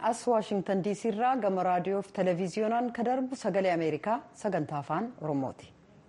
as waashingtan diisii irraa gama raadiyoo fi televiziyoonaan kan darbu sagalee ameerikaa sagantaa afaan oromooti.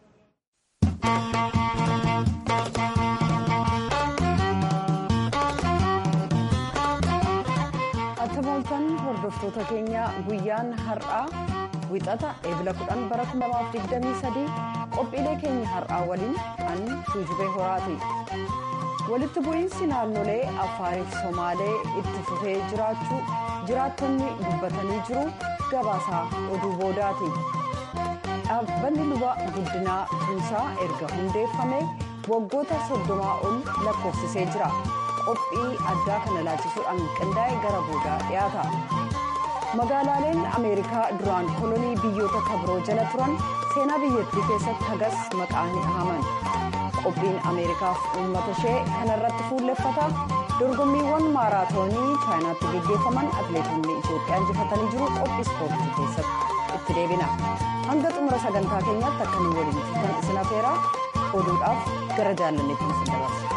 attamooltan hordoftoota keenya guyyaan har'aa wixata eebila 10 bara 2023 qophiilee keenya har'aa waliin kan tuujubee horaati. walitti bu'iinsi naannolee afaariif somaalee itti fufee jiraachuu jiraattonni dubbatanii jiru gabaasaa oduu boodaati dhaabbanni luba guddinaa tuusaa erga hundeeffame waggoota soddomaa ol lakkoofsisee jira qophii addaa kana laachisuudhaan qindaa'e gara boodaa dhiyaata magaalaaleen ameerikaa duraan kolonii biyyoota kabiroo jala turan seenaa biyyattii keessatti hagas maqaa hin dhahaman. qophiin ameerikaaf uummata ishee kanarratti fuulleffata dorgommiiwwan maaraatoonii chaayinaatti geggeeffaman atileetonni itiyoophiyaa injifatanii jiru qophii ispoortii keessatti itti deebina hanga xumura sagantaa keenyaatti akka nu waliin kan isin afeera oduudhaaf gara jaalanneetti isin dabarsa.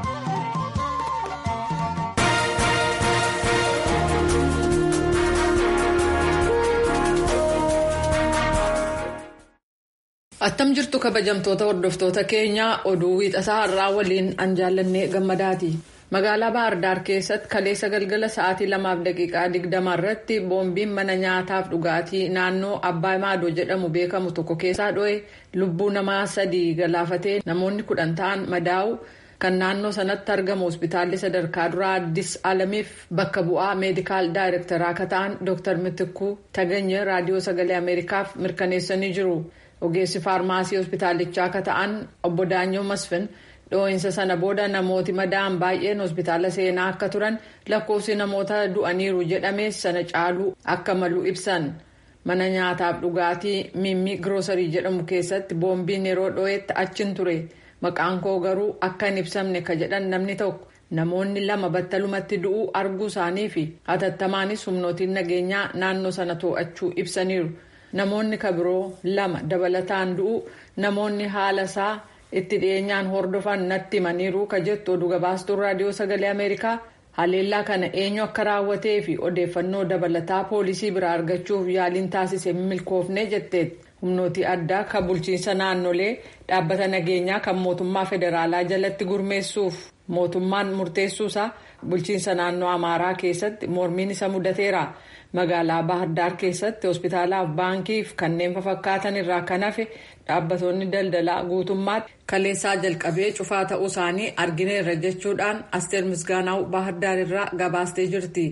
attam jirtu kabajamtoota hordoftoota keenyaa oduu wiixataa har'aa waliin an jaallannee gammadaati magaalaa bahardaar keessatti kaleessa galgala sa'aatii lamaaf daqiiqaa digdama irratti boombiin mana nyaataaf dhugaatii naannoo abbaa maadoo jedhamu beekamu tokko keessaa dho'e lubbuu namaa sadii galaafatee namoonni kudhan ta'an madaa'u kan naannoo sanatti argamu hospitaalli sadarkaa duraa addis alamiif bakka bu'aa meedikaal daayirektaraa akka ta'an dooktar mitikuu taganya raadiyoo sagalee ameerikaaf mirkaneessanii jiru. ogeessi faarmaasii hospitaalichaa akka ta'an obbo Daanyoo Masfin dhoo'insa sana booda namooti madaa'an baay'een hospitaala seenaa akka turan lakkoofsi namoota du'aniiru jedhamees sana caaluu akka malu ibsan mana nyaataaf dhugaatii mimmi giroosarii jedhamu keessatti boombiin yeroo dhoo'etti achin ture maqaan koo garuu akka hin ibsamne ka jedhan namni tokko namoonni lama battalumatti du'uu arguu isaanii fi hatattamaanis humnootiin nageenyaa naannoo sana to'achuu ibsaniiru. namoonni kabiroo lama dabalataan du'u namoonni haala isaa itti dhiyeenyaan hordofan natti himaniiru ka jettu oduu gabaastuun raadiyoo sagalee ameerikaa haleellaa kana eenyu akka raawwatee fi odeeffannoo dabalataa poolisii biraa argachuuf yaaliin taasise milkoofne jetteetti humnootii addaa kan bulchiinsa naannolee dhaabbata nageenyaa kan mootummaa federaalaa jalatti gurmeessuuf mootummaan murteessuusaa bulchiinsa naannoo amaaraa keessatti mormiin isa mudateera. magaalaa bahardaar keessatti hospitaalaaf baankiif kanneen fakkaatan irraa kan hafe dhaabbattoonni daldalaa guutummaatti kaleessaa jalqabee cufaa ta'uu isaanii argineerra jechuudhaan asteer misgaanaa'u bahardaar irraa gabaastee jirti.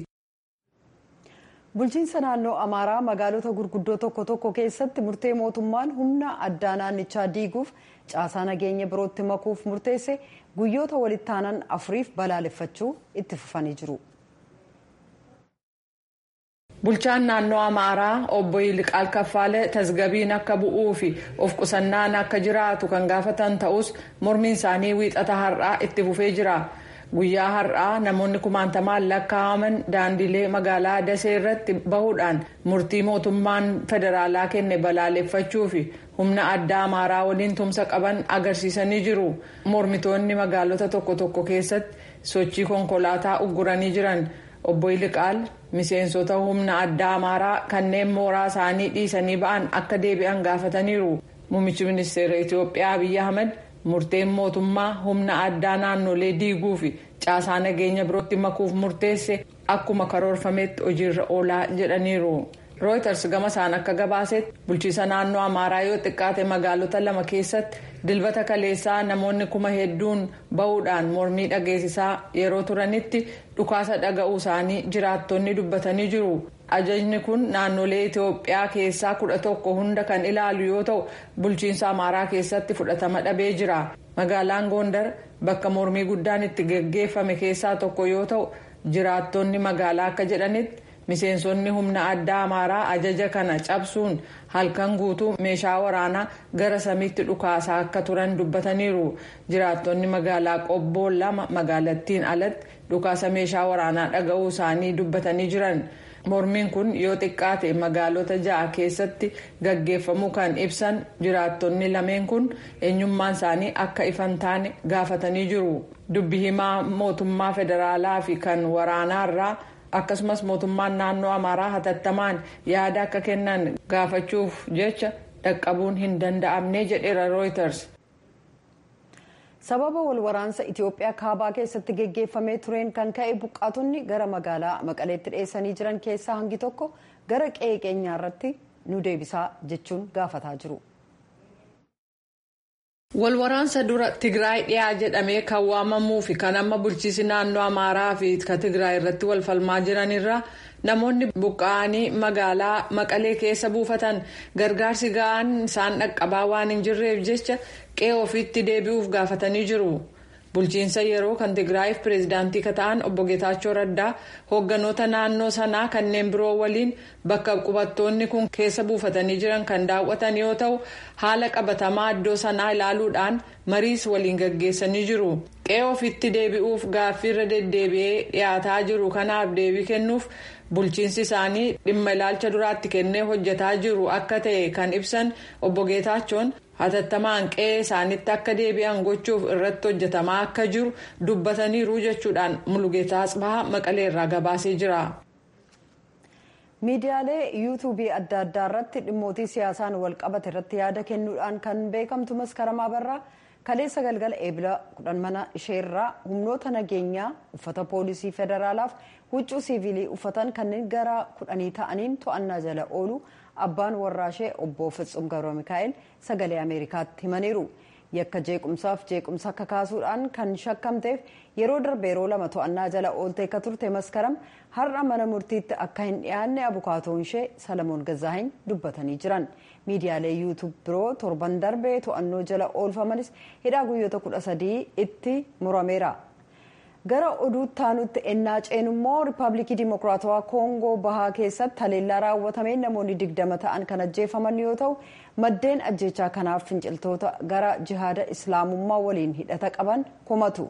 bulchiinsa naannoo amaaraa magaalota gurguddoo tokko tokko keessatti murtee mootummaan humna addaa naannichaa diiguuf caasaa nageenya birootti makuuf murteesse guyyoota walitti aanan afuriif balaaleffachuu itti fufanii jiru. bulchaan naannoo amaaraa obbo Yiliqaal Kaffaalee tasgabiin akka bu'uu fi of qusannaan akka jiraatu kan gaafatan ta'us mormiin isaanii wiixata har'aa itti fufee jira guyyaa har'aa namoonni kumaantamaan lakkaa'aman daandilee magaalaa dasee irratti bahuudhaan murtii mootummaan federaalaa kenne balaaleffachuu fi humna addaa amaaraa waliin tumsa qaban agarsiisanii jiru mormitoonni magaalota tokko tokko keessatti sochii konkolaataa ugguranii jiran. obbo Yiliqaal miseensota humna addaa amaaraa kanneen mooraa isaanii dhiisanii ba'an akka deebi'an gaafataniiru muummichi ministeera itiyoophiyaa abiyyi ahmed murteen mootummaa humna addaa naannolee diiguu fi caasaa nageenya birootti makuuf murteesse akkuma karoorfametti hojiirra oolaa jedhaniiru. rooyters gama isaan akka gabaasetti bulchiisa naannoo amaaraa yoo xiqqaate magaalota lama keessatti dilbata kaleessaa namoonni kuma hedduun bahuudhaan mormii dhageessisaa yeroo turanitti dhukaasa dhaga'uu isaanii jiraattonni dubbatanii jiru ajajni kun naannolee itiyoophiyaa keessaa kudha tokko hunda kan ilaalu yoo ta'u bulchiinsa amaaraa keessatti fudhatama dhabee jira magaalaan gondar bakka mormii guddaan itti geggeeffame keessaa tokko yoo ta'u jiraattonni magaalaa akka jedhanitti. miseensonni humna addaa amaaraa ajaja kana cabsuun halkan guutuu meeshaa waraanaa gara samiitti dhukaasaa akka turan dubbataniiru jiraattonni magaalaa qobboo lama magaalattiin alatti dhukaasa meeshaa waraanaa dhaga'uu isaanii dubbatanii jiran mormiin kun yoo xiqqaate magaalota ja'a keessatti gaggeeffamuu kan ibsan jiraattonni lameen kun eenyummaan isaanii akka ifan taane gaafatanii jiru dubbi himaa mootummaa federaalaa fi kan waraanaarraa. akkasumas mootummaan naannoo amaaraa hatattamaan yaada akka kennan gaafachuuf jecha dhaqqabuun hin danda'amne jedheera rooyiters. sababa walwaraansa itiyoophiyaa kaabaa keessatti geggeeffamee tureen kan ka'e buqqaatonni gara magaalaa maqaleetti dhiyeessanii jiran keessaa hangi tokko gara qe'ee keenyaa irratti nu deebisaa jechuun gaafataa jiru. walwaraansa dura tigraay dhiyaa jedhamee kan waamamuu fi kan amma bulchiisi naannoo amaaraa fi kan tigraay irratti wal falmaa jiranirra namoonni buqqa'anii magaalaa maqalee keessa buufatan gargaarsi ga'aan isaan dhaqqabaa waan hin jirreef jecha qe'ee ofiitti deebi'uuf gaafatanii jiru. bulchiinsa yeroo kan tigraayiif pireezidaantii kan ta'an obbo Geetaachoo Raddaa hoogganoota naannoo sanaa kanneen biroo waliin bakka qubattoonni kun keessa buufatanii jiran kan daawwatan yoo ta'u haala qabatamaa iddoo sanaa ilaaluudhaan mariis waliin gaggeessanii jiru. qe'ee ofiitti deebi'uuf gaaffiirra deddeebi'ee dhiyaataa jiru kanaaf deebii kennuuf bulchiinsi isaanii dhimma ilaalcha duraatti kennee hojjetaa jiru akka ta'e kan ibsan obbo Geetaachoon. hatattamaan qe'ee isaanitti akka deebi'an gochuuf irratti hojjetamaa akka jiru dubbataniiru jechuudhaan mulugeetaa asbahaa maqalee irraa gabaasee jira. miidiyaalee yuutuubii adda addaa irratti dhimmootii siyaasaan wal qabate irratti yaada kennuudhaan kan beekamtu maskaramaa barraa kaleessa galgala eebila kudhan mana isheerraa humnoota nageenyaa uffata poolisii federaalaaf huccuu siivilii uffatan kanneen gara kudhanii ta'aniin to'annaa jala oolu abbaan warraashee obbo Fitsum Gabra Mikaa'el sagalee Ameerikaatti himaniiru. Yakka jeequmsaaf jeequmsa akka kaasuudhaan kan shakkamteef yeroo darbe yeroo lama to'annaa jala ooltee akka turte maskaram har'a mana murtiitti akka hin dhiyaanne abukaatoon ishee Salamoon Gazaahin dubbatanii jiran. Miidiyaalee yuutuub biroo torban darbee to'annoo jala oolfamanis hidhaa guyyoota kudha sadii itti murameera. gara oduutti aanutti ennaa ceenummoo riippaabilikii dimokiraatawaa koongoo bahaa keessatti haleellaa raawwatameen namoonni digdama ta'an kan ajjeefaman yoo ta'u maddeen ajjechaa kanaaf finciltoota gara jihaada islaamummaa waliin hidhata qaban komatu.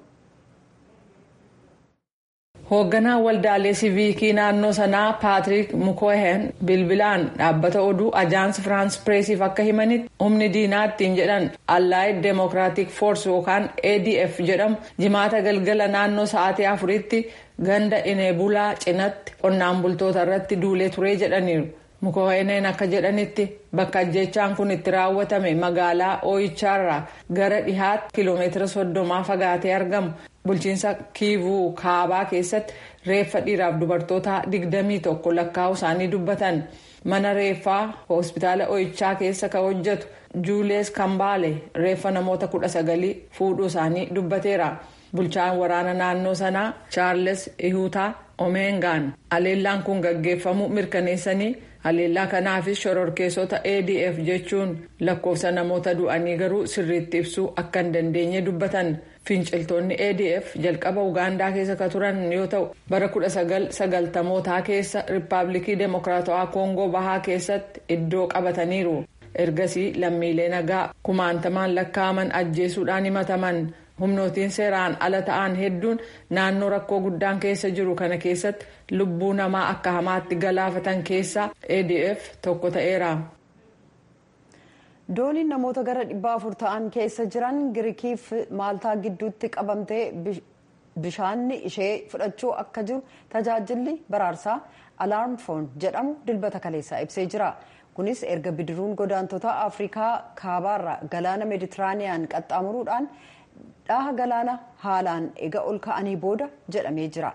hoogganaan waldaalee siiviikii naannoo sanaa paatrik mukohen bilbilaan dhaabbata oduu ajaans firaans pireesiif akka himanitti humni diinaa ittiin jedhan allaayid deemokiraatik foors yookaan adf jedhamu jimaata galgala naannoo sa'aatii afuritti ganda ineebulaa cinatti qonnaan bultoota irratti duulee turee jedhaniiru. mukoheneen akka jedhanitti bakka ajjechaan kun itti raawwatame magaalaa ooyichaarraa gara dhihaatti kiiloomeetira soddomaa fagaatee argamu bulchiinsa kiivuu kaabaa keessatti reeffa dhiiraaf dubartoota digdamii tokko lakkaa'u isaanii dubbatan mana reeffaa hospitaala ooyichaa keessa kan hojjetu juulees kambaale reeffa namoota kudha sagalii fuudhuu isaanii dubbateera bulchaan waraana naannoo sanaa chaarles ihuutaa omeengaan haleellaan kun gaggeeffamu mirkaneessanii. haleellaa kanaafis shororkeessota adf jechuun lakkoofsa namoota du'anii garuu sirriitti ibsuu akka hin dandeenye dubbatan finciltoonni adf jalqaba ugaandaa keessa ka turan yoo ta'u bara 1990mootaa keessa riippaabilikii deemokiraatawaa koongoo bahaa keessatti iddoo qabataniiru ergasii lammiilee nagaa kumaantamaan lakkaa'aman ajjeesuudhaan himataman. humnootiin seeraan ala ta'an hedduun naannoo rakkoo guddaan keessa jiru kana keessatti lubbuu namaa akka hamaatti galaafatan keessaa adf tokko ta'eera. dooniin namoota gara dhibba afur ta'an keessa jiran girikiif maaltaa gidduutti qabamtee bishaanni ishee fudhachuu akka jiru tajaajilli baraarsaa alaarmfoon jedhamu dilbata kaleessaa ibsee jira. kunis erga bidiruun godaantota afrikaa kaabaarra galaana meeditiraaniyaan qaxxaamuruudhaan dhaha galaana haalaan ega ol ka'anii booda jedhamee jira.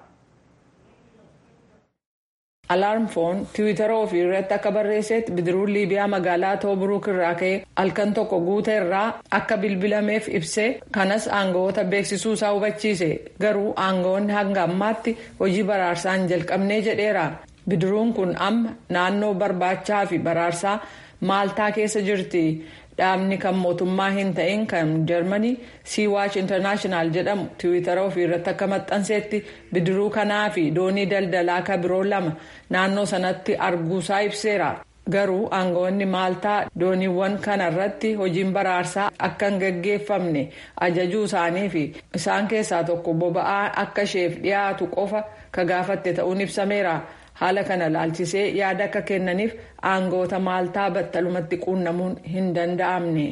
alaarmfoon tiwiitara ofii irratti akka barreessetti bidiruun liibiyaa magaalaa tooburuuk irraa ka'ee halkan tokko guute irraa akka bilbilameef ibsee kanas aangawoota beeksisuu isaa hubachiise garuu aangawoonni hanga ammaatti hojii baraarsaa hin jalqabnee jedheera bidiruun kun amma naannoo barbaachaa fi baraarsaa maaltaa keessa jirti. dhaabni kan mootummaa hin ta'in kan jarmanii siiwaaч intarnaashinaal jedhamu tiwiitara ofii irratti akka maxxanseetti bidiruu kanaa fi doonii daldalaa ka biroo lama naannoo sanatti arguusaa ibseera garuu aangawoonni maaltaa dooniiwwan kana irratti hojiin baraarsaa akka hin gaggeeffamne ajajuu isaanii fi isaan keessaa tokko boba'aa akka isheef dhiyaatu qofa ka gaafatte ta'uun ibsameera. haala kana laalchisee yaada akka kennaniif aangawoota maaltaa battalumatti quunnamuun hin danda'amne.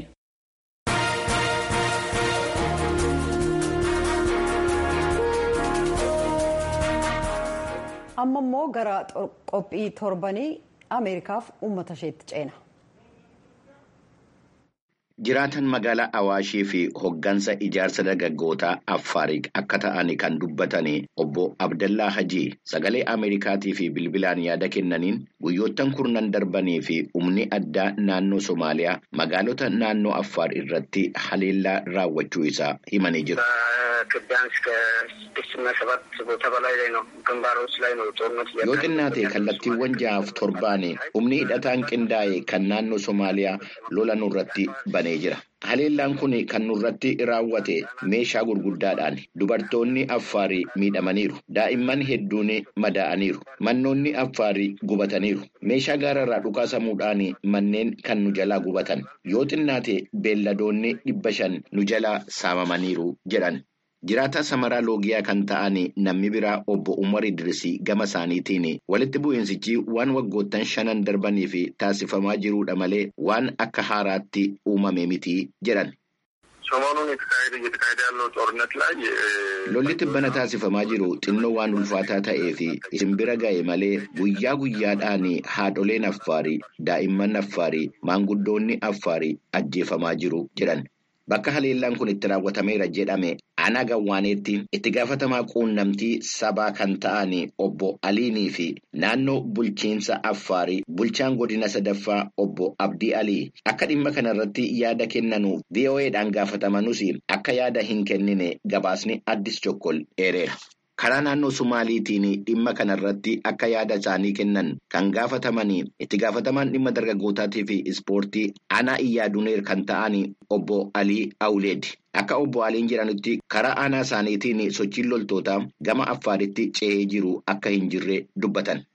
amma immoo gara qophii torbanii ameerikaaf uummata isheetti ceena. Jiraatan magaalaa Awaashii fi hoggansa ijaarsa dargaggootaa Affaarii akka ta'an kan dubbatan obbo Abdallaa Hajii sagalee Ameerikaatii fi bilbilaan yaada kennaniin guyyoottan kurnan darbanii fi humni addaa naannoo Somaaliyaa magaalota naannoo Affaar irratti haleellaa raawwachuu isaa himanii jiru. Yoo xinnaate kallattiiwwan ja'aaf torbaan humni hidhataan qindaa'e kan naannoo Somaaliyaa lola nurratti banee jira. Haleellaan kun kan nurratti raawwate meeshaa gurguddaadhaan dubartoonni affaarii miidhamaniiru. Daa'imman hedduun madaa'aniiru. Mannoonni affaarii gubataniiru. Meeshaa gaararraa dhukaasamuudhaan manneen kan nu jalaa gubatan. Yoo xinnaate beelladoonni dhibba shan nu jalaa saamamaniiru jedhan. Jiraataa samaraa loogiyaa kan ta'an namni biraa obbo Umar Idrisii gama isaaniitiin walitti bu'iinsichi waan waggoottan shanan darbanii fi taasifamaa jiruudha malee waan akka haaraatti uumame miti jedhan. Lolli tibbana taasifamaa jiru xinnoo waan ulfaataa ta'ee fi isin bira ga'e malee guyyaa guyyaadhaan haadholeen affaarii daa'imman affaarii maanguddoonni affaarii ajjeefamaa jiru jedhan. Bakka haleellaan kun itti raawwatameera jedhame ana gawwaaneetti itti gaafatamaa quunnamtii sabaa kan ta'an obbo Aliinii fi naannoo bulchiinsa Affaarii bulchaan godina sadaffaa obbo Abdii Alii akka dhimma kanarratti yaada kennanuuf VOA'dhaan gaafatamanus akka yaada hin kennine gabaasni addis chokkol dheereera. Karaa naannoo Sumaaliitiin dhimma kanarratti akka yaada isaanii kennan kan gaafatamanii itti gaafatamaan dhimma dargaggootaatii fi ispoortii aanaa iyyaaduneer kan ta'an obbo Alii Awuleed. Akka obbo Aliin jedhanitti karaa aanaa isaaniitiin sochiin loltootaa gama Affaaritti ce'ee jiru akka hin jirre dubbatan.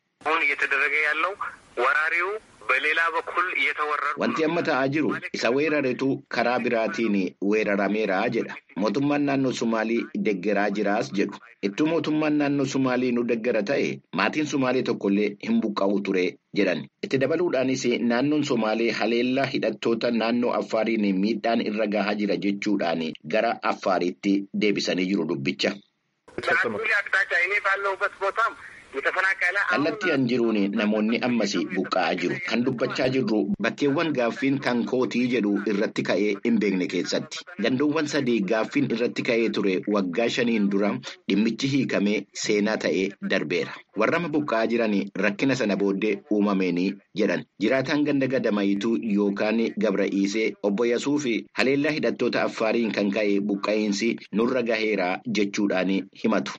Wanti amma ta'aa jiru isa weeraretu karaa biraatiin weerarameera jedha. Mootummaan naannoo Sumaalii deggeraa jiraas jedhu. Ittuu mootummaan naannoo Sumaalii nu deggera ta'e maatiin Sumaalii tokkollee hin buqqa'u ture jedhan. Itti dabaluudhaanis naannoon Somaalee haleellaa hidhattoota naannoo Affaariin miidhaan irra gahaa jira jechuudhaan gara Affaariitti deebisanii jiru dubbicha. Kallattii an jiruun namoonni ammas buqqa'aa jiru. Kan dubbachaa jirru bakkeewwan gaaffiin kan kootii jedhu irratti ka'ee hin beekne keessatti. Gandoowwan sadii gaaffiin irratti ka'ee ture waggaa shaniin dura dhimmichi hiikamee seenaa ta'ee darbeera. Warrama buqqa'aa jiran rakkina sana booddee uumameen jedhan. Jiraataan ganda gadamayituu yookaan gabra'iisee obbo Yasuu fi haleellaa hidhattoota affaariin kan ka'e buqqa'iinsi nurra gaheera jechuudhaan himatu.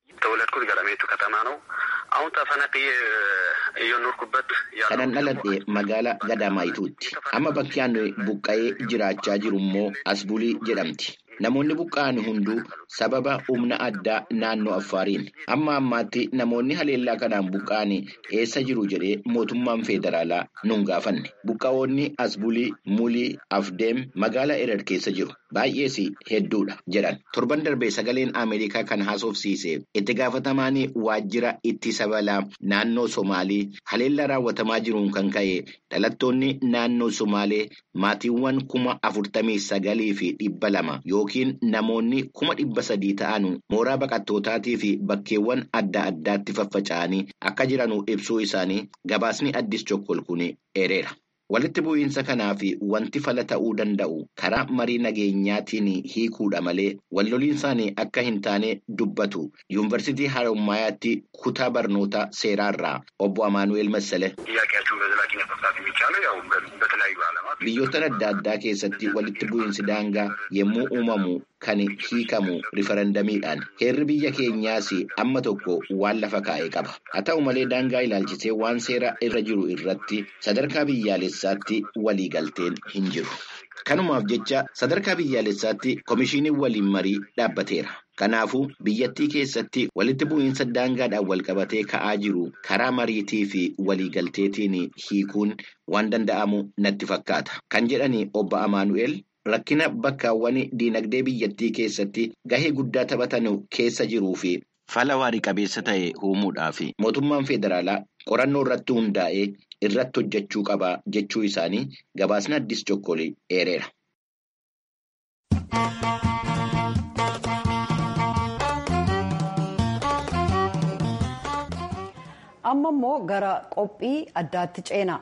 Kanan dhaladhe magaalaa Gadamayituutti. Amma bakki ani buqqa'ee jiraachaa jiru immoo Asbulii jedhamti. Namoonni buqqa'an hunduu sababa humna addaa naannoo Affaariin. Amma ammaatti namoonni haleellaa kanaan buqqa'an eessa jiru jedhee mootummaan federaalaa nun gaafanne. Buqqa'oonni Asbulii, Mulii, Afdeem magaalaa Erer keessa jiru. Baay'ees hedduudha jedhan. Torban darbee sagaleen Ameerikaa kan haasofsiise itti gaafatamaan waajjira ittisa balaa naannoo Somaalii haleellaa raawwatamaa jiruun kan ka'e dhalattoonni naannoo Somaalee maatiiwwan kuma afurtamii sagalii fi dhibba lama yookiin namoonni kuma dhibba sadii ta'an mooraa baqattootaatii fi bakkeewwan adda addaatti faffaca'anii akka jiranuu ibsuu isaanii gabaasni addis chokkol kun eereera. Walitti bu'iinsa kanaaf wanti fala ta'uu danda'u karaa marii nageenyaatiin hiikuudha malee walloliinsaan akka hin taane dubbatu yuunivarsiitii Harommayaatti kutaa barnoota seeraarraa obbo Amaanu'eel Massale. Biyyoota adda addaa keessatti walitti bu'iinsi daangaa yommuu uumamu kan hiikamu rifarandamiidhaan heerri biyya keenyaas amma tokko waan lafa kaa'ee qaba. Haa ta'u malee daangaa ilaalchisee waan seera irra jiru irratti sadarkaa biyyaalessaatti waliigalteen hin jiru. Kanumaaf jecha sadarkaa biyyaalessaatti komishiiniin waliin marii dhaabbateera. Kanaafuu biyyattii keessatti walitti bu'iinsa daangaadhaan walqabatee ka'aa jiru karaa mariitii fi waliigalteetiin hiikuun waan danda'amu natti fakkaata. Kan jedhani obbo Amaanu'eel rakkina bakkaawwan diinagdee biyyattii keessatti gahee guddaa taphatan keessa jiruu fi fala waarii qabeessa ta'e uumuudhaaf mootummaan federaalaa qorannoo irratti hundaa'ee irratti hojjechuu qaba jechuu isaanii gabaasni addis chokkolee eereera. amma immoo gara qophii addaatti ceena.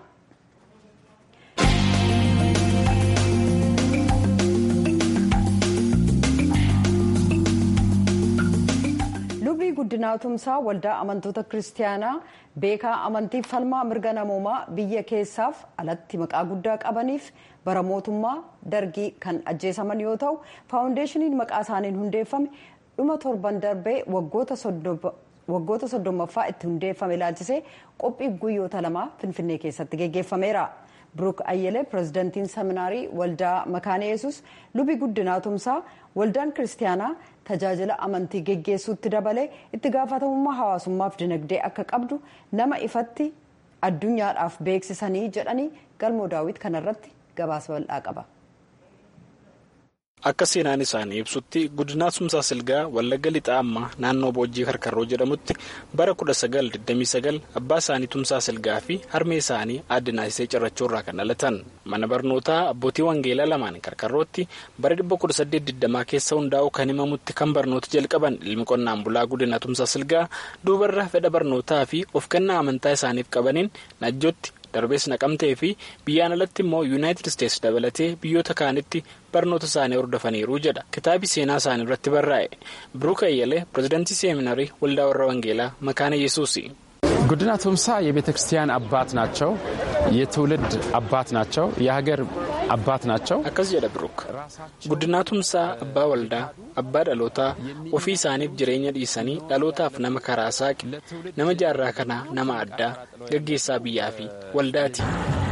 lubii guddinaa tumsaa waldaa amantoota kiristaanaa beekaa amantii falmaa mirga namoomaa biyya keessaaf alatti maqaa guddaa qabaniif bara mootummaa dargii kan ajjeesaman yoo ta'u faawundeeshiniin maqaa isaaniin hundeeffame dhuma torban darbee waggoota soddommaffaa itti hundeeffame ilaalchisee qophii guyyoota lamaa finfinnee keessatti geggeeffameera. Biruuk Ayyelee pirezidantiin seminaarii waldaa makaana yesus lubii guddinaa tumsaa waldaan kiristaanaa tajaajila amantii geggeessuutti dabalee itti gaafatamummaa hawaasummaaf dinagdee akka qabdu nama ifatti addunyaadhaaf beeksisanii jedhanii galmoo daawwit kanarratti gabaasa bal'aa qaba. Akka seenaan isaanii ibsutti guddinaa tumsaa silgaa wallagga lixaa ammaa naannoo boojjii karkarroo jedhamutti bara 1929 abbaa isaanii tumsaa silgaa fi harmee isaanii aadde naasisee cirrachuu irraa kan dhalatan mana barnootaa abbootii wangeelaa lamaan karkarrootti bara 1820 keessa hundaa'u kan himamutti kan barnoota jalqaban ilmi qonnaan bulaa guddinaa tumsaa silgaa duubarra fedha barnootaa fi of kennaa amantaa isaaniif qabaniin najjootti. darbees naqamtee fi biyyaan alatti immoo yuunaayitid isteetsi dabalatee biyyoota kaanitti barnoota isaanii hordofaniiru jedha kitaabi seenaa isaanii irratti barraa'e biruuk ayyalee pirezidantii seeminarii waldaa warra wangeelaa makaana yesuusi. ጉድና ቱምሳ የቤተ ክርስቲያን አባት ናቸው። የትውልድ አባት ናቸው። የሀገር አባት ናቸው። akkas jedha biruuk guddinaa tumsaa abbaa waldaa abbaa dhalootaa ofii isaaniif jireenya dhiisanii dhalootaaf nama karaa saaqi nama jaarraa kanaa nama addaa gaggeessaa biyyaa fi waldaati.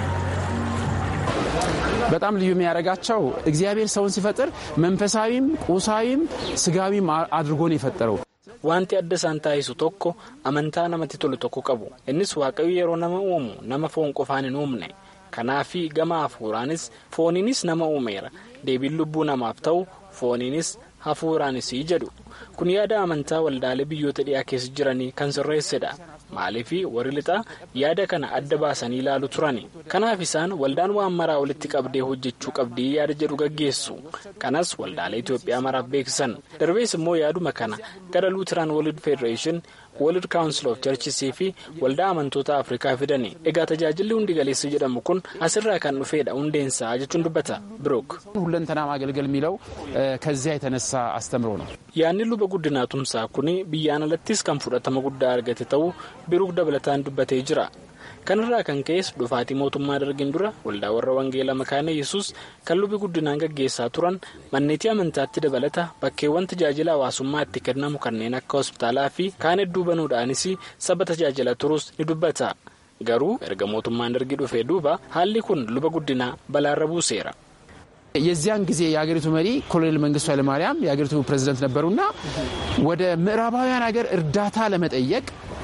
በጣም ልዩ የሚያደርጋቸው እግዚአብሔር ሰውን ሲፈጥር መንፈሳዊም ቁሳዊም ስጋዊም አድርጎ ነው የፈጠረው። wanti adda isaan taasisu tokko amantaa namatti tolu tokko qabu innis waaqayyo yeroo nama uumu nama foon qofaan hin uumne kanaafi gama hafuuraanis fooniinis nama uumeera deebiin lubbuu namaaf ta'u fooniinis hafuuraanis jedhu kun yaada amantaa waldaalee biyyoota dhiyaa keessa jiranii kan sirreessedha maaliif warri lixaa yaada kana adda baasanii ilaalu turani kanaaf isaan waldaan waan maraa walitti qabdee hojjechuu qabdii yaada jedhu gaggeessu kanas waldaalee itoophiyaa maraaf beeksisan darbees immoo yaaduma kana gara luuteraan world federation world council of churches fi waldaa amantoota afrikaa fidani egaa tajaajilli hundi galeessa jedhamu kun asirraa kan dhufeedha hundeensaa jechuun dubbata birook ሁለንተና ማገልገል የሚለው ከዚያ የተነሳ አስተምሮ ነው። yaanni luba guddinaa tumsaa kun biyyaan alattis kan fudhatama guddaa argate ta'uu biruuk dabalataan dubbatee jira kanarraa kan ka'es dhufaatii mootummaa dargin dura waldaa warra wangeelaa makaana yesus kan lubi guddinaan gaggeessaa turan manneetii amantaatti dabalata bakkeewwan tajaajila hawaasummaa itti kennamu kanneen akka hospitaalaa fi kaan hedduu banuudhaanis saba tajaajila turus ni dubbata garuu erga mootummaan dargii dhufee duuba haalli kun luba guddinaa balaarra buuseera. የዚያን ጊዜ የሀገሪቱ መሪ ኮሎኔል መንግስቱ ኃይለማርያም የሀገሪቱ ፕሬዚደንት ነበሩና ወደ ምዕራባውያን ሀገር እርዳታ ለመጠየቅ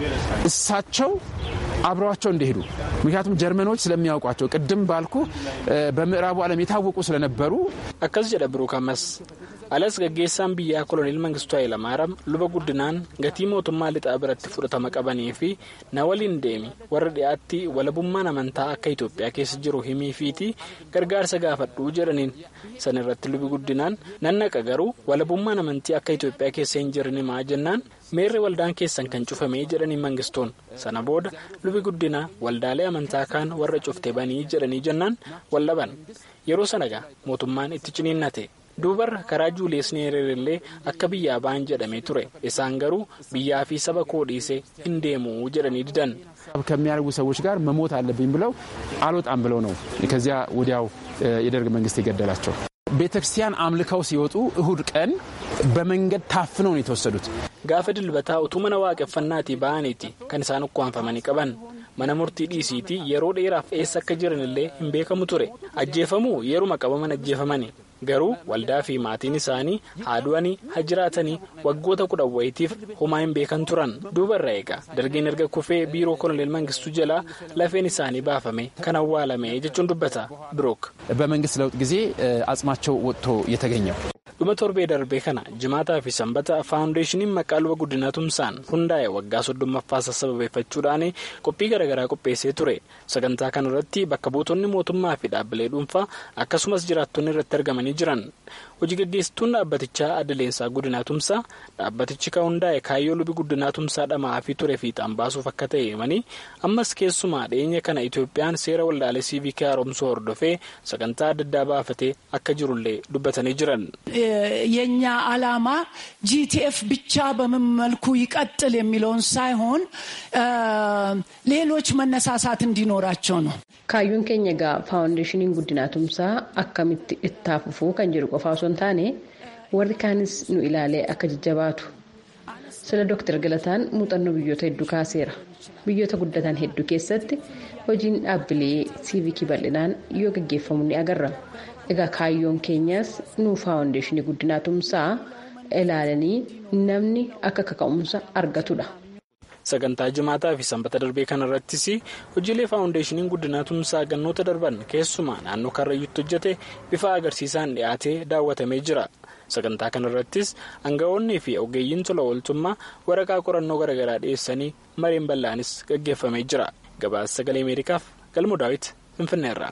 እሳቸው አብረዋቸው እንደሄዱ ምክንያቱም ጀርመኖች ስለሚያውቋቸው ቅድም ባልኩ በምዕራቡ ዓለም የታወቁ ስለነበሩ akkas jedha biruuk ammas alas gaggeessaan biyyaa koloneel mangistuu hayilamaaraam luba guddinaan gatii mootummaa lixaa biratti fudhatama qabanii fi na waliin deemi warra dhiyaatti walabummaan amantaa akka itoophiyaa keessa jiru himiifiiti gargaarsa gaafadhuu jedhaniin san irratti lubi guddinaan nannaqa garuu walabummaan amantii akka itoophiyaa keessa hin jirin himaa jennaan meerri waldaan keessan kan cufamee jedhanii mangistoon sana booda lubi guddinaa waldaalee amantaa kaan warra cufte banii jedhanii jennaan wallaban yeroo sanagaa mootummaan itti ciniinnate duubarra karaa juuliyees neereerillee akka biyyaa ba'an jedhamee ture isaan garuu biyyaa fi saba koo dhiisee hin deemu jedhanii didan. ከሚያደርጉ ሰዎች ጋር መሞት አለብኝ ብለው አልወጣም ብለው ነው ከዚያ ወዲያው የደርግ መንግስት የገደላቸው። ቤተ ክርስቲያን አምልከው ሲወጡ እሁድ ቀን በመንገድ ታፍነው ነው የተወሰዱት። gaafa dilbataa utuu mana waaqeffannaatii ba'aniiti kan isaan ukkaanfamanii qaban mana murtii dhiisiitii yeroo dheeraaf eessa akka jiranillee hin beekamu ture ajjeefamuu yeruma qabaman ajjeefamani garuu waldaa fi maatiin isaanii haa du'anii haa jiraatanii waggoota kudha wayitiif homaa hin beekan turan duubarra eegaa dargiin erga kufee biiroo koloneel mangistuu jalaa lafeen isaanii baafame kan awwaalame jechuun dubbata birook. በመንግስት ለውጥ ጊዜ አጽማቸው ወጥቶ የተገኘው dhuma torbee darbee kana jimaataa fi sanbata faawundeeshiniin maqaa luba guddinaa tumsaan hundaa'e waggaa soddommaffaa sababeeffachuudhaan qophii garaagaraa qopheessee ture sagantaa kana irratti bakka buutonni mootummaa fi dhaabbilee dhuunfaa akkasumas jiraattonni irratti argamanii jiran hojii gaggeessituun dhaabbatichaa addaleensaa guddinaa tumsaa dhaabbatichi kan hundaa'e kaayyoo lubi guddinaa tumsaa dhamaa fi ture fiixaan baasuuf akka ta'e himanii ammas keessumaa dhiyeenya kana itoophiyaan seera waldaalee siivikii haaromsuu hordofee sagantaa adda addaa baafatee akka jirullee dubbatanii jiran. የኛ ዓላማ ጂቲኤፍ ብቻ በምን መልኩ ይቀጥል የሚለውን ሳይሆን ሌሎች መነሳሳት እንዲኖራቸው ነው። kaayyoon keenya egaa faawundeeshiniin guddinaa tumsaa akkamitti itti fufuu kan jedhu qofa osoo hin taane warri kaanis nu ilaalee akka jajjabaatu sila dooktar galataan muuxannoo biyyoota hedduu kaaseera biyyoota guddatan hedduu keessatti hojiin dhaabbilee siivikii bal'inaan yoo gaggeeffamu ni agarra egaa kaayyoon keenyaas nu faawundeeshinii guddinaa tumsaa ilaalanii namni akka kaka'umsa argatudha. sagantaa jimaataa fi sanbata darbee kanarrattis hojiilee faawundeeshiniin guddinaa tumsaa gannoota darban keessumaa naannoo karrayyuutti hojjete bifa agarsiisaan dhiyaatee daawwatamee jira sagantaa kanarrattis aangawoonnii fi ogeeyyiin tola ooltummaa waraqaa qorannoo garaagaraa dhiyeessanii mareen bal'aanis gaggeeffamee jira gabaasa sagalee ameerikaaf galmoo daawit finfinneerra.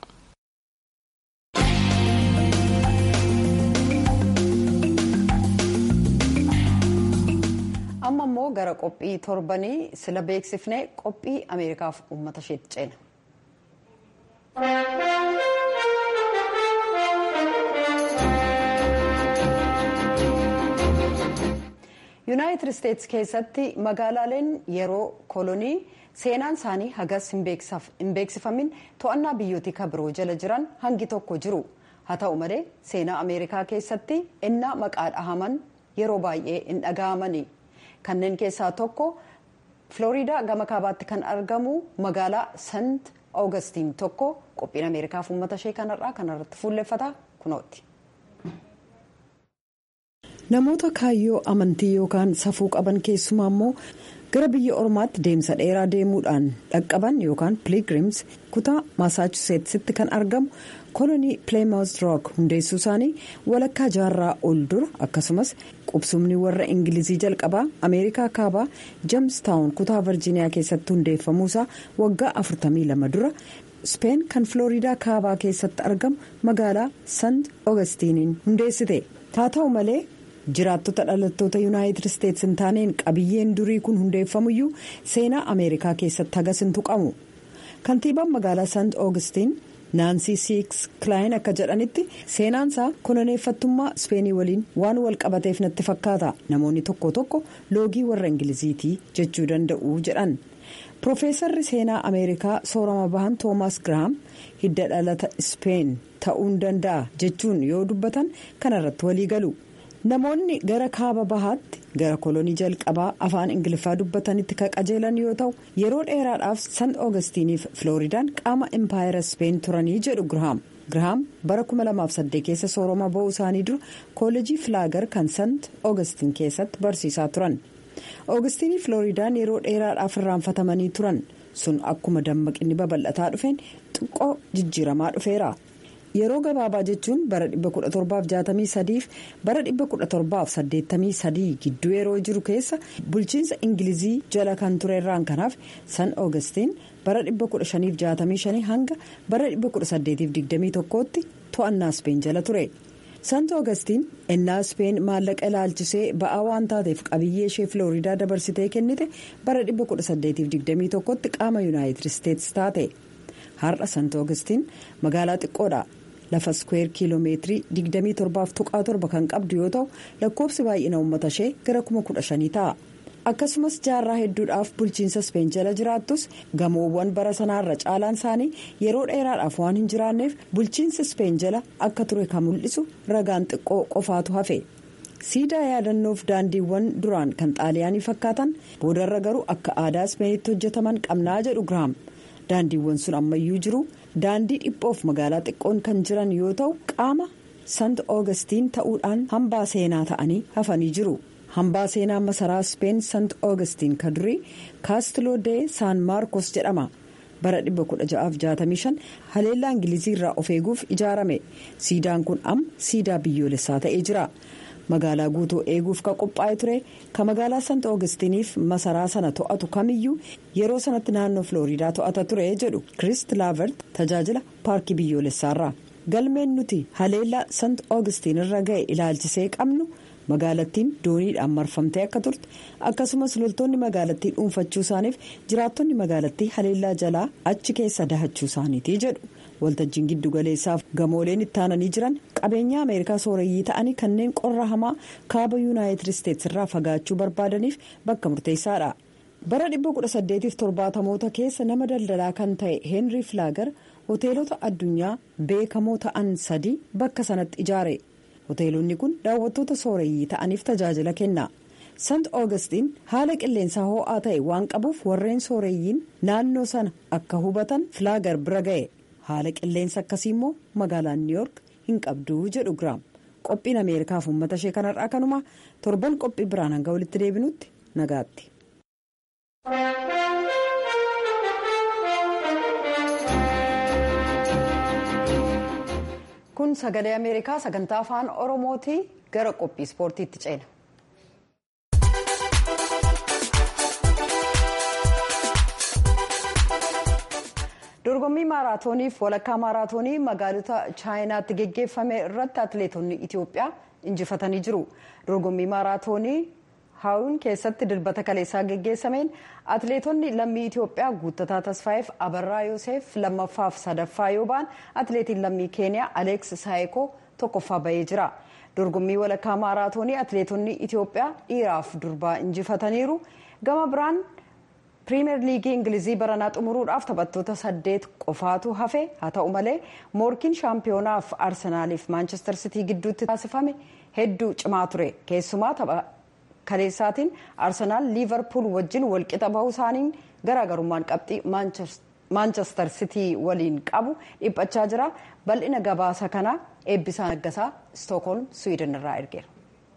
amma immoo gara qophii torbanii sila beeksifnee qophii ameerikaaf uummata isheetti ceena. yuunaayitid isteetsi keessatti magaalaaleen yeroo kolonii seenaan isaanii hagas hin beeksifamin to'annaa biyyootii kabiroo jala jiran hangi tokko jiru haa ta'u malee seenaa ameerikaa keessatti innaa maqaa dhahaman yeroo baay'ee hin dhaga'amani. kanneen keessaa tokko filooriidaa gama kaabaatti kan argamu magaalaa sant oogustiin tokko qophiin ameerikaaf uummata ishee kanarraa kanarratti fuulleffata kunooti. namoota kaayyoo amantii yookaan safuu qaban keessumaa immoo gara biyya ormaatti deemsa dheeraa deemuudhaan dhaqqaban yookaan piligrims kutaa maasaachuseetsitti kan argamu kolonii pileemawus rook hundeessuu isaanii walakkaa jaarraa ol dura akkasumas qubsumni warra ingilizii jalqabaa ameerikaa kaabaa jeemstaawun kutaa virjiiniyaa keessatti hundeeffamuusaa waggaa 42 dura speen kan filooriidaa kaabaa keessatti argamu magaalaa sant oogustiniin hundeessite haa ta'u malee jiraattota dhalattoota yuunaayitid isteetsi hin taaneen qabiyyeen durii kun hundeeffamuyyuu seenaa ameerikaa keessatti hagas hin tuqamu kantiibaan magaalaa sant oogustiin naansii siiks kilaayin akka jedhanitti seenaansaa koloneeffattummaa ispeenii waliin waan wal qabateef natti fakkaata namoonni tokko tokko loogii warra ingiliziitii jechuu danda'u jedhan piroofeesarri seenaa ameerikaa soorama bahan toomaas giraam hidda dhalata ispeen ta'uu danda'a jechuun yoo dubbatan kanarratti walii galu. namoonni gara kaaba bahaatti gara kolonii jalqabaa afaan ingiliffaa dubbatanitti kan qajeelan yoo ta'u yeroo dheeraadhaaf sant oogustiniif filooridaan qaama empaayera speen turanii jedhu girahaam girahaam bara 2008 keessa soorama ba'uu isaanii dura kooleejii filaagar kan sant oogustin keessatti barsiisaa turan oogustinii filooridaan yeroo dheeraadhaaf irraanfatamanii turan sun akkuma dammaqinni babal'ataa dhufeen xiqqoo jijjiiramaa dhufeera. yeroo gabaabaa jechuun bara 1763 fi bara 1783 gidduu yeroo jiru keessa bulchiinsa ingilizii jala kan ture irraan kanaaf san oogustiin bara 1565 hanga bara 1821tti to'annaa speen jala ture. sant oogustiin ennaa speen maallaqa ilaalchisee ba'aa waan taateef qabiyyee ishee filooriidaa dabarsitee kennite bara 1821tti qaama yuunaayitid isteetsi taate har'a sant oogustiin magaalaa xiqqoodha. lafa skweer kiiloomeetirii 27.7 kan qabdu yoo ta'u lakkoofsi baay'ina uummata ishee gara 15,000 ta'a akkasumas jaarraa hedduudhaaf bulchiinsa speen jala jiraattus gamoowwan bara sanaarra caalaan isaanii yeroo dheeraadhaaf waan hin jiraanneef bulchiinsa speen jala akka ture kan mul'isu ragaan xiqqoo qofaatu hafe siidaa yaadannoof daandiiwwan duraan kan xaaliyaanii fakkaatan boodarra garuu akka aadaa speenitti hojjetaman qabnaa jedhu giraam daandiiwwan sun ammayyuu jiru. daandii dhiphoof magaalaa xiqqoon kan jiran yoo ta'u qaama sant oogustiin ta'uudhaan hambaa seenaa ta'anii hafanii jiru hambaa seenaa masaraa speen sant oogustiin kan durii kaastiloo dee saan maarkos jedhama bara 1665 haleellaa ingilizii irraa of eeguuf ijaarame siidaan kun amma siidaa biyyoolessaa ta'ee jira. magaalaa guutuu eeguuf kan qophaa'e ture kan magaalaa sant oogustiniif masaraa sana to'atu kamiyyuu yeroo sanatti naannoo filooriidaa to'ata ture jedhu kirist laavert tajaajila paarkii biyyoolessaarraa galmeen nuti haleellaa sant oogustiin irra ga'e ilaalchisee qabnu magaalattiin dooniidhaan marfamtee akka turte akkasumas loltoonni magaalattii dhuunfachuu isaaniif jiraattonni magaalattii haleellaa jalaa achi keessa dahachuu isaaniiti jedhu waltajjiin giddugaleessaaf gamooleen ittaananii jiran qabeenya ameerikaa sooreyyii ta'anii kanneen qorra hamaa kaaba yuunaayitid isteetsi irraa fagaachuu barbaadaniif bakka murteessaadha. bara 1870moota keessa nama daldalaa kan ta'e heenrii filaagar hoteelota addunyaa beekamoo ta'an sadii bakka sanatti ijaare hoteelonni kun daawwattoota sooreyyii ta'aniif tajaajila kenna sant oogustiin haala qilleensaa ho'aa ta'e waan qabuuf warreen sooreyyiin naannoo sana akka hubatan filaagar bira ga'e haala qilleensa akkasii immoo magaalaan niiyork hin qabduu jedhu giraam qophiin ameerikaaf uummata ishee kanarraa kanuma torban qophii biraan hanga walitti deebinutti nagaatti. kun sagalee ameerikaa sagantaa afaan oromooti gara qophii ispoortiitti ceena. dorgommii maaraatooniif walakkaa maaraatoonii magaalota chaayinaatti geggeeffame irratti atileetonni itiyoophiyaa injifatanii jiru dorgommii maaraatoonii haawun keessatti dilbata kaleessaa geggeessameen atileetonni lammii itiyoophiyaa guuttataa tasfaayeef abarraa yoosef lammaffaaf sadaffaa yoo ba'an atileetiin lammii keeniyaa aleeks saayikoo tokkoffaa bahee jira dorgommii walakkaa maaraatoonii atileetonni itiyoophiyaa dhiiraaf durbaa injifataniiru gama biraan piriimeer liigii ingilizii baranaa xumuruudhaaf taphattoota saddeet qofaatu hafe haa ta'u malee moorkiin shaampiyonaaf arsenaaliif maanchestar sitii gidduutti taasifame hedduu cimaa ture keessumaa tapha kaleessaatiin arsenaal liivarpuul wajjin walqixa bahuu isaaniin garaagarummaan qabxii maanchestar sitii waliin qabu dhiphachaa jira bal'ina gabaasa kanaa eebbisaa naggasaa istookholm swiidin irraa ergeera.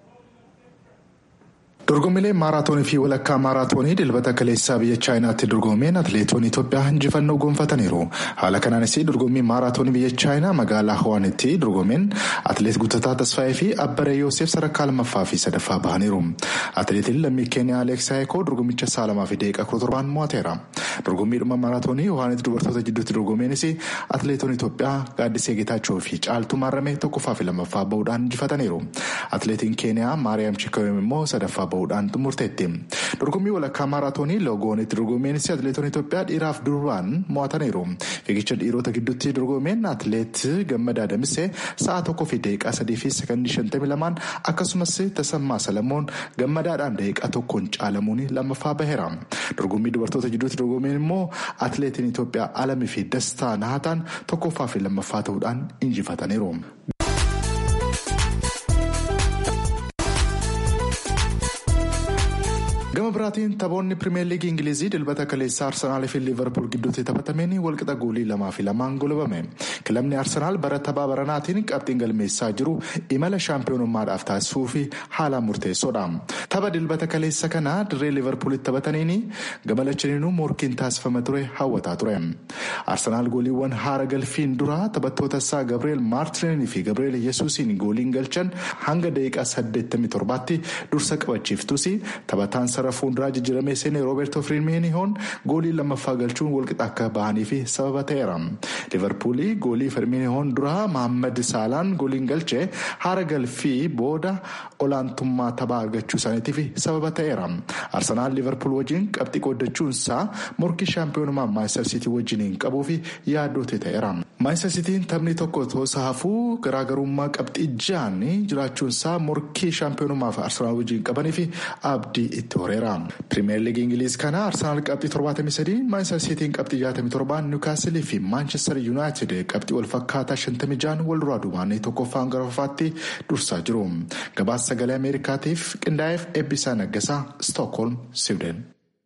dorgommiilee maaraatoonii fi walakkaa maaraatoonii dilbata kaleessaa biyya chaayinaatti dorgomeen atileetonni itoophiyaa injifannoo gonfataniiru haala kanaanis dorgommii maaraatoonii biyya chaayinaa magaalaa hawaanitti dorgomeen atileet guuttataa tasfaayee fi abbaree yoosef sadarkaa lammaffaa fi sadaffaa bahaniiru atileetiin lammii keeniyaa aleeks saayikoo dorgommicha sa'a lamaa fi daqiiqaa kudha torbaan mo'ateera dorgommiidhuma maaraatoonii hawaanitti dubartoota jidduutti dorgomeenis atileetonni itoophiyaa gaaddisee geetaachoo fi caaltuu maarramee tokkoffaa fi lammaffaa bahuudhaan injifataniiru atileetiin keeniyaa maariyaam chikawem immoo sadaffaa bahuudhaan xumurteetti dorgommii walakkaa maaraatoonii loogoonitti dorgomeenis atileetonni itoophiyaa dhiiraaf durbaan mo'ataniiru fiigicha dhiirota gidduutti dorgomeen atileet gammadaa damisee sa'a tokkoo fi daqiiqaa sadii fi sekondii shantamii lamaan akkasumas tasammaa salamoon gammadaadhaan daqiiqaa tokkoon caalamuun lammaffaa baheera dorgommii dubartoota gidduutti dorgomeen immoo atileetiin itoophiyaa alamii fi dastaa nahataan tokkoffaa fi lammaffaa ta'uudhaan injifataniiru. gama biraatiin taphoonni pirimeer liigii ingilizii dilbata kaleessaa arsenaalii fi liivarpuul gidduutti taphatameen walqixa goolii lamaa fi lamaan golobame kilabni arsenaal bara taphaa baranaatiin qabxiin galmeessaa jiru imala shaampiyoonummaadhaaf taasisuu fi haalaan murteessoodha tapha dilbata kaleessa kana dirree liivarpuulitti taphataniin gama lachaniinuu morkiin taasifama ture hawwataa ture arsenaal gooliiwwan haara galfiin dura taphattoota isaa gabrieel maartinii fi gabrieel yesuusiin gooliin galchan hanga daqiiqaa 87tti dursa qabachiiftus taphataan sara fuulduraa jijjiiramee seenee rooberto firmiinihoon goolii lammaffaa galchuun walqixa akka bahanii fi sababa ta'eera liverpuulii goolii firmiinihoon duraa mahammad saalaan gooliin galchee haara galfii booda olaantummaa taphaa argachuu isaaniitiif sababa ta'eera arsenaal liverpuul wajjin qabxii qooddachuunsaa morkii shaampiyoonummaa maayistar siitii wajjiniin qabuu fi yaaddoote ta'eera maayistar siitiin taphni tokko toosa hafuu garaagarummaa qabxii ja'an jiraachuunsaa morkii shaampiyoonummaaf arsenaal wajjin qabanii fi abdii itti horeera. pirimeer liigii ingiliiz kana arsenaal qabxii 73 maayistar siitiin qabxii 67 niwukaastilii fi maanchestar yuunaayitid qabxii wal fakkaataa 56 wal duraa duubaan tokkoffaan gara fuulfaatti dursaa jiru gabaasa sagalee ameerikaatiif qindaa'eef eebbisaa naggasaa stookholm siwiden.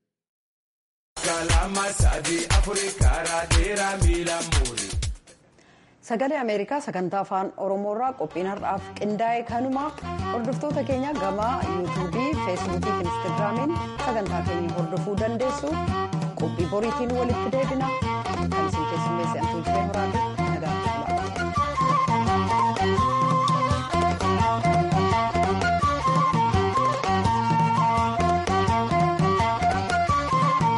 sagalee ameerikaa sagantaa afaan oromoorraa qophiin har'aaf qindaa'e kanuma hordoftoota keenya gama yuutuubii feesbuukii fi instaagiraamiin sagantaa keenya hordofuu dandeessu qophii boriitiin walitti deebina kan isin keessummeessan tuujjee horaati.